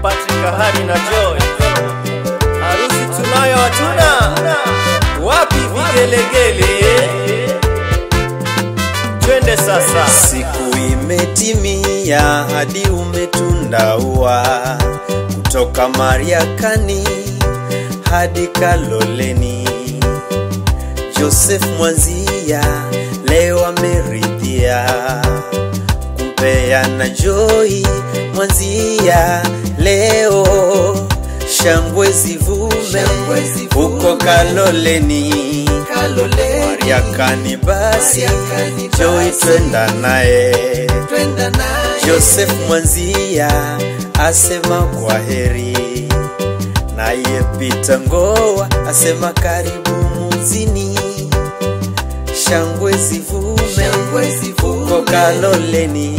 Patrick Kahani na Joy. Harusi tunayo hatuna, wapi vigelegele? Twende sasa. Siku imetimia hadi umetunda ua kutoka Mariakani hadi Kaloleni. Joseph Mwanzia leo ameridhia kumpeana Joy Mwanzia leo, shangwe zivume huko Kaloleni. Mariakani basi Joy twenda naye Joseph Mwanzia asema kwa heri, naye Peter Ngoa asema karibu muzini. Shangwe zivume huko Kaloleni,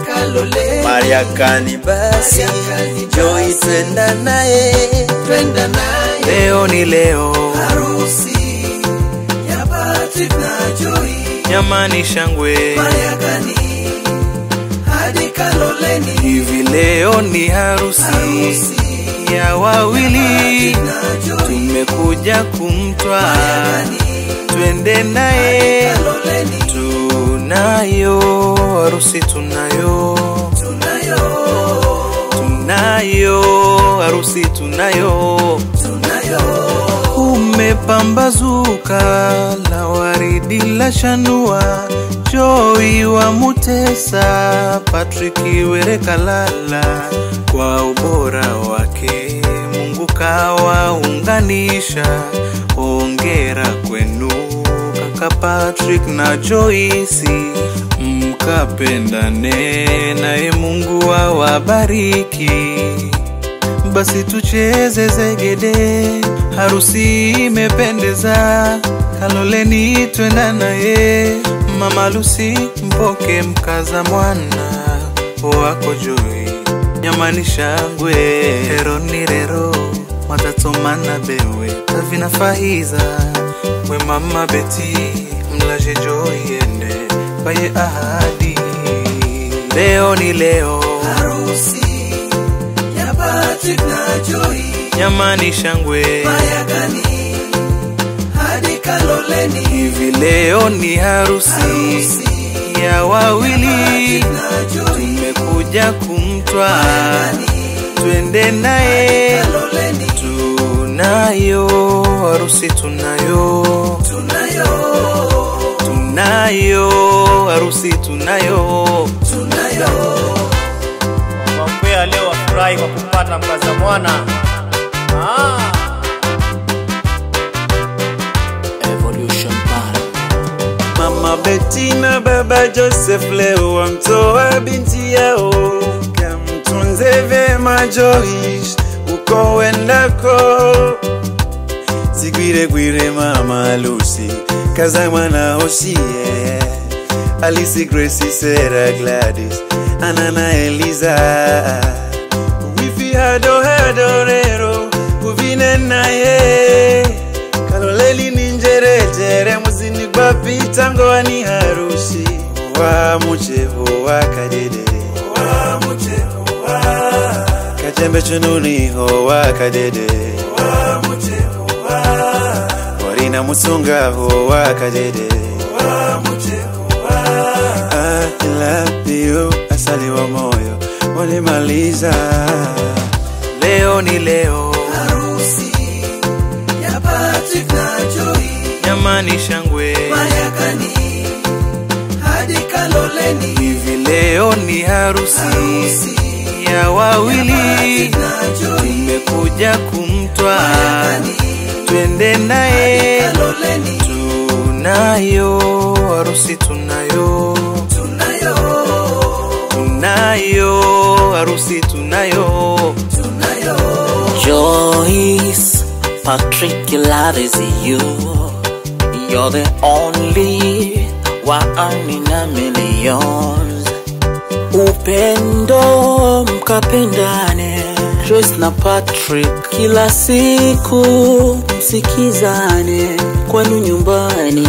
Mariakani basi Joy twenda naye Leo ni leo, Harusi ya Patrick na Joy jamani, shangwe Mariakani hadi Kaloleni hivi. Leo ni harusi Harusi ya wawili, na Joy tumekuja kumtwa, Mariakani twende naye. Kaloleni Tunayo harusi, tunayo tunayo tunayo harusi, tunayo tunayo Umepambazuka la waridi la shanua, Joy wa Mutesa, Patrick Were Kalala, kwa ubora wake Mungu kawaunganisha. Hongera kwenu kaka Patrick na Joyce, mkapendane naye Mungu awabariki. Basi tucheze zegede, harusi imependeza. Kaloleni twenda naye, mama Lucy mpoke mkaza mwana wako Joy, nyamani shangwe hero ni rero matatomana bewe tavina fahiza we mama Beti mlaje Joy ende baye ahadi leo ni leo Harusi ya Patrick na Joy nyamani shangwe Mariakani hadi Kaloleni hivi leo ni harusi Harusi ya wawili na Joy tumekuja kumtwa Mariakani twende naye Kaloleni tunayo harusi tunayo tunayo tunayo harusi tunayo tunayo Wakwea leo wafurahi kwa kupata mkaza mwana. Ah. Evolution Bar. Mama Betty na baba Joseph leo wamtoa binti yao, kamtunze vyema Joyce uko wendako. Sigwire gwire mama Lucy kaza mwana Osie Alice Gracie Sarah Gladys Anana Eliza wifi hado hado rero kuvine naye kaloleli ni njerejere muzini gwa pita ngoa ni harusi wa mucheho wa kadede wa mucheho wa kajembe chununiho wa kadede wa mucheho wa warina musungaho wa kadede wa mucheho wa I love you asali wa moyo walimaliza leo ni leo Harusi ya Patrick na Joy nyamani shangwe Mariakani hadi Kaloleni hivi leo ni harusi Harusi ya wawili na Joy tumekuja kumtwa Mariakani twende naye Kaloleni tunayo harusi tunayo tunayo tunayo harusi tunayo tunayo Joyce, Patrick, love is you. You're the only one in a million. Upendo mkapendane, Joyce na Patrick, kila siku msikizane kwenu nyumbani.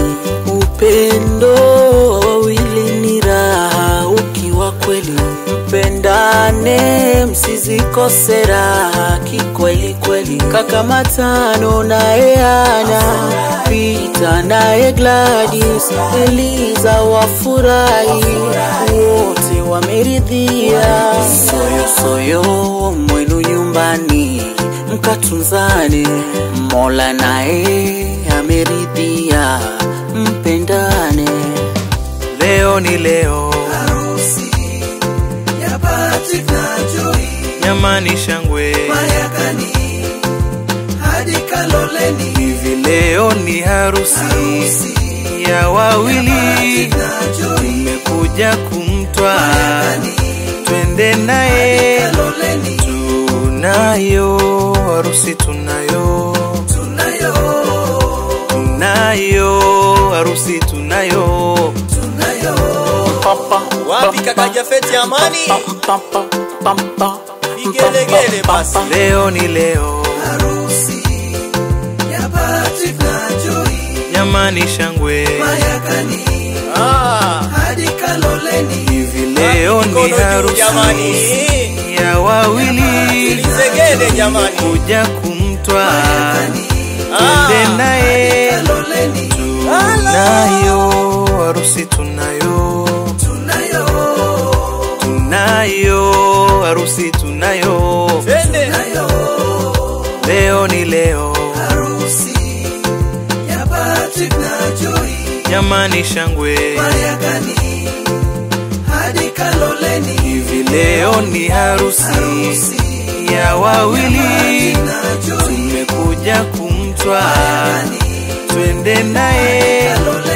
Upendo wa wawili ni raha, ukiwa kweli mpendane mpendane msizikose raha kikweli kweli kaka matano naye ana pita naye gladys eliza wafurahi wote wameridhia soyo soyo mwenu nyumbani mkatunzane mola naye ameridhia mpendane leo ni leo harusi ya Patrick na Joy nyamani shangwe Mayakani hadi Kaloleni hivi leo ni harusi harusi ya wawili Patrick na Joy tumekuja kumtwa Mayakani twende naye Kaloleni tunayo harusi tunayo tunayo tunayo harusi tunayo tunayo Wapi kaka Jafeti Amani? Vigelegele basi. leo ni leo harusi ya Patrick na Joy nyamani shangwe Mayakani Ah, hadi Kaloleni hivi leo mikono ni juu harusi jamani. ya wawili Tulizegede jamani. kuja kumtwa Mayakani twende naye Kaloleni tunayo harusi tunayo tunayo tunayo harusi tunayo Twende. tunayo leo ni leo harusi ya Patrick na Joy nyamani shangwe Mayakani hadi Kaloleni hivi leo ni harusi harusi ya wawili na Joy tumekuja kumtwa Mayakani twende naye Kaloleni